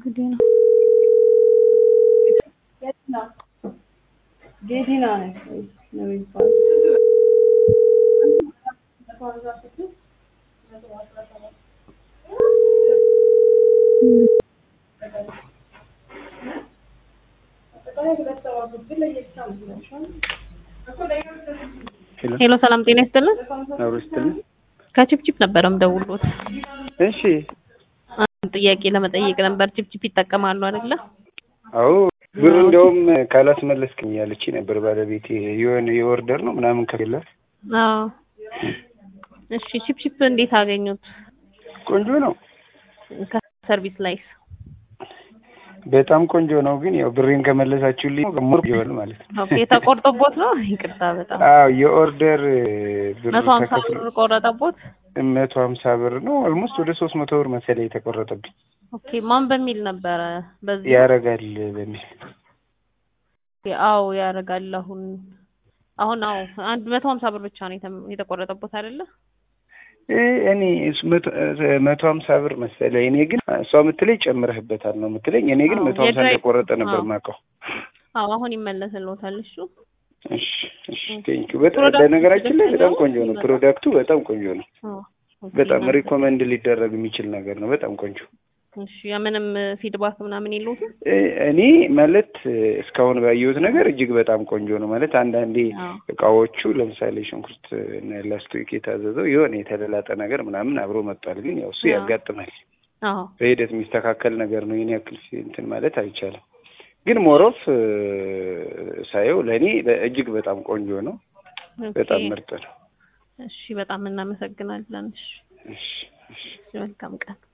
ጌዲና ጌዲና ነው የሚባለው። ሄሎ፣ ሰላም ጤና ይስጥልን። አብሮ ስትልን ከቺፕቺፕ ነበረ የምደውልዎት። እሺ። አንድ ጥያቄ ለመጠየቅ ነበር። ቺፕቺፕ ይጠቀማሉ አይደለ? አዎ ብር እንደውም ካላስመለስክኝ ያለች ነበር ባለቤቴ። የሆነ የኦርደር ነው ምናምን ከሌላት አዎ። እሺ፣ ቺፕቺፕ እንዴት አገኙት? ቆንጆ ነው፣ ከሰርቪስ ላይስ? በጣም ቆንጆ ነው። ግን ያው ብሬን ከመለሳችሁልኝ ሞር ይሆን ማለት ነው። ኦኬ፣ ተቆርጦቦት ነው? ይቅርታ በጣም አዎ የኦርደር ብር መቶ ሀምሳ ተከፍሎ ብር ቆረጠቦት? መቶ ሀምሳ ብር ነው። ኦልሞስት ወደ ሶስት መቶ ብር መሰለኝ የተቆረጠብኝ። ኦኬ፣ ማን በሚል ነበረ? በዚህ ያረጋል በሚል አዎ ያደርጋል። አሁን አሁን አዎ አንድ መቶ ሀምሳ ብር ብቻ ነው የተ- የተቆረጠቦት አይደለ? እ እኔ እሱ መቶ- መቶ ሀምሳ ብር መሰለኝ። እኔ ግን እሷ የምትለኝ ጨምረህበታል ነው የምትለኝ። እኔ ግን አዎ፣ መቶ ሀምሳ የድራይ- እንደቆረጠ ነበር አዎ። የማውቀው። አዎ አሁን ይመለስልዎታል እሱ። እሺ እሺ ቴንኪው። በጣም ፕሮዳክቱ በነገራችን ላይ በጣም ደስተኛ ቆንጆ ነው ነው? ፕሮዳክቱ፣ በጣም ቆንጆ ነው። አዎ ኦኬ፣ በጣም እናንተ- ሪኮመንድ ሊደረግ የሚችል ነገር ነው። በጣም ቆንጆ እሺ ምንም ፊድባክ ምናምን የለውም? እ እኔ ማለት እስካሁን ባየሁት ነገር እጅግ በጣም ቆንጆ ነው። ማለት አንዳንዴ አዎ እቃዎቹ ለምሳሌ ሽንኩርት እና ላስቶክ የታዘዘው የሆነ የተለላጠ ነገር ምናምን አብሮ መጥቷል። ግን ያው እሱ አዎ። ያጋጥማል። አዎ በሂደት የሚስተካከል ነገር ነው። ይህን ያክል እንትን ማለት አይቻልም። ግን ሞሮፍ ሳየው ለእኔ እጅግ በጣም ቆንጆ ነው። ኦኬ። በጣም ምርጥ ነው። እሺ በጣም እናመሰግናለን። እሺ እሺ እሺ መልካም ቀን።